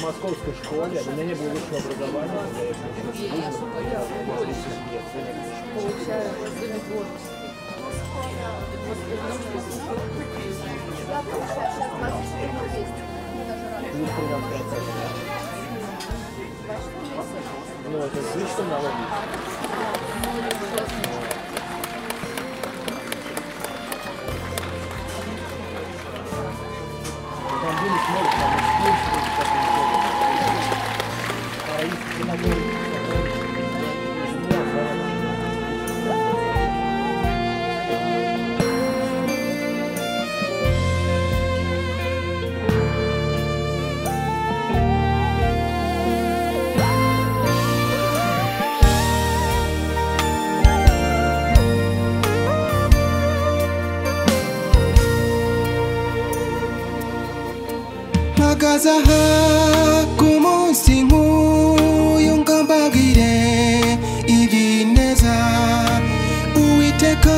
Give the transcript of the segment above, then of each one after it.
московской школе, у меня не было высшего образования. я шукаю больше. Получаю возле творчества. Вот потому что Я получаю сейчас 24 месяца. Мне даже радостно. Плюс 13%. 24 месяца. Ну, это слишком мало. Там были смотрят, там экскурсии, как они ходят. А их киногоры, которые- Да, да. Nakazaha kumunsingu yonkambagire ibineza Uwiteka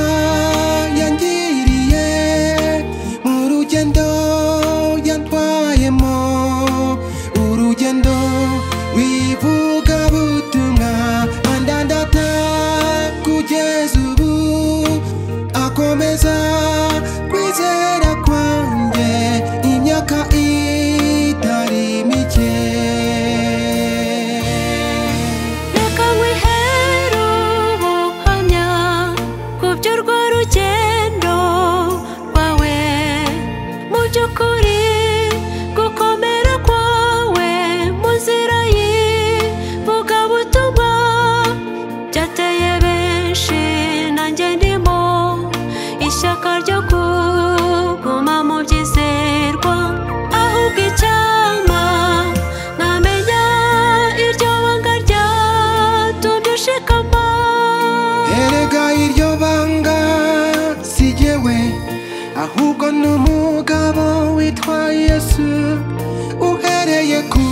yangiriye mu rugendo yantwayemo urugendo rw'ivugabutumwa andandata kugeza ubu akomeza kwizera kwanjye imyaka itari mike Reka nkwihere ubuhamya ku by'urwo rugendo rwawe mu by'ukuri gukomera kwawe mu nzira y'ivugabutumwa byateye benshi nanjye ndimo ishyaka ryo kuguma mu byizerwa ahubwo icyama namenya iryo banga ryatumye ushikama erega iryo banga si jyewe ahubwo ni umugabo witwa yesu uhereye ku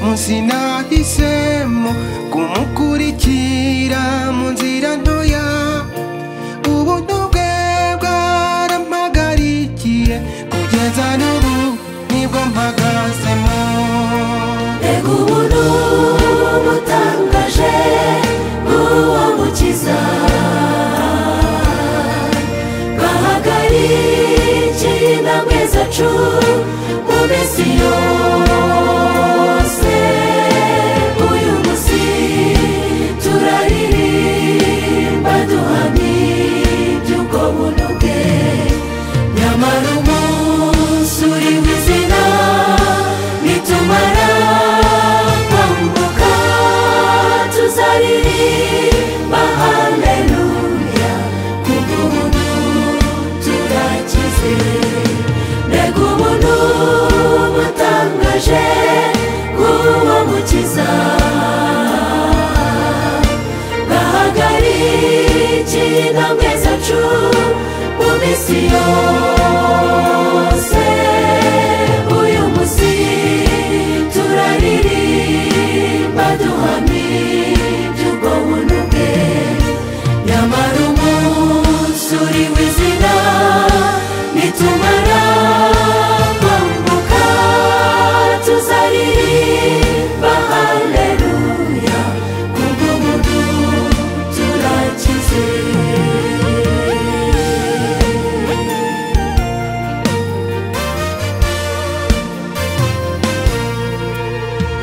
munsi nahisemo kumukurikira mu nzira ntoya ubuntu bwe bwarampagarikiye kugeza n'ubu nibwo mpagazemo Mbega ubuntu butangaje bw'uwo mukiza Bahagarikiye intambwe zacu mu minsi yose Uyu munsi turaririmba duhamya ubwo buntu bwe Nyamara umunsi uri mu izina nitumara kwambuka tuzaririmba haleluya kubwo ubuntu turakize mbega ubuntu butangaje bw'uwo mukiza bahagarikiye intambwe zacu mu minsi yose uyu munsi turaririmba duhamya ubwo buntu bwe nyamara umunsi uri w'izina nitumara kwambuka tuzaririmba haleluya kubwo buntu turakize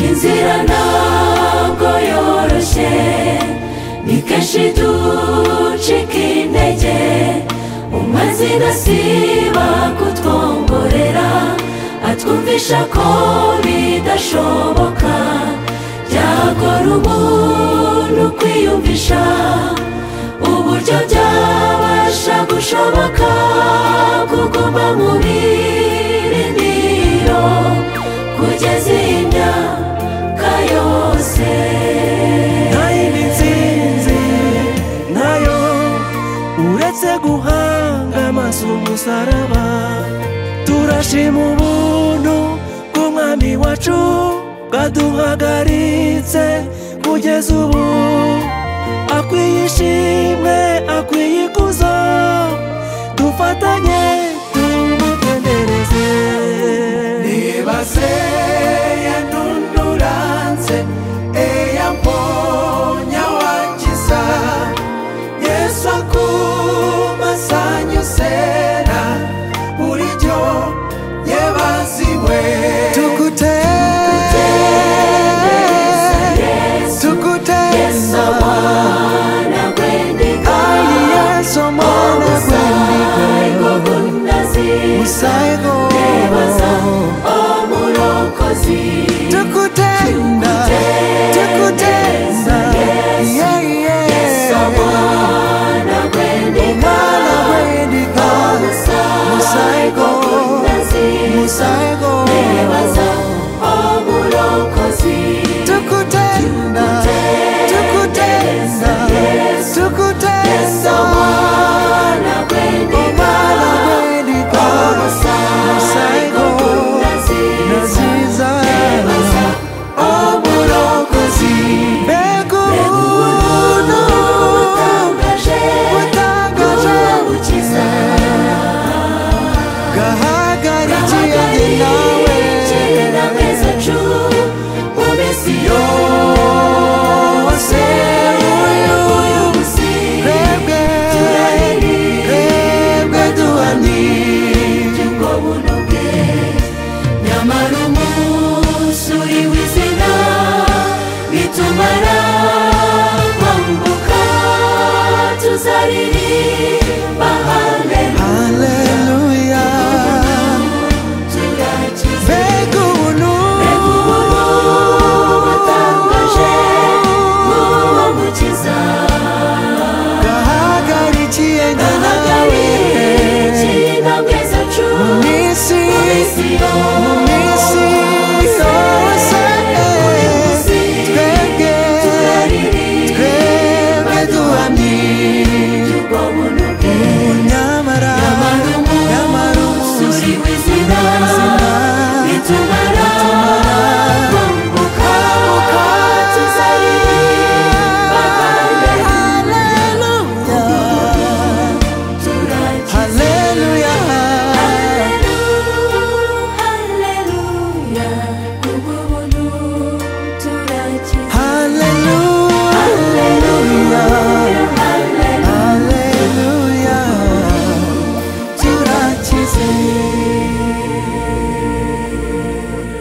inzira ntabwo yoroshye ni kenshi ducika intege umazina siba kutwongorera atwumvisha ko bidashoboka byagora umuntu kwiyumvisha uburyo byabasha gushoboka kuguma mu birindiro kugeza iyi myaka yose nayibitsinze nayo uretse guhanga amaso umusaraba turashima ubuntu bw'umwami wacu bwaduhagaritse kugeza ubu akwiye ishimwe akwiye ikuzo dufatanye tumutendereze niba se yantumye ibyago umurokozi tukutenda tukutenda yeah, yeah. mwana gwendika umwana wendika musaigo musaigo tukutenda tukutenda tukutenda umwana wendika musaigo naziza obulokozi beguno butangaje gahagarikiye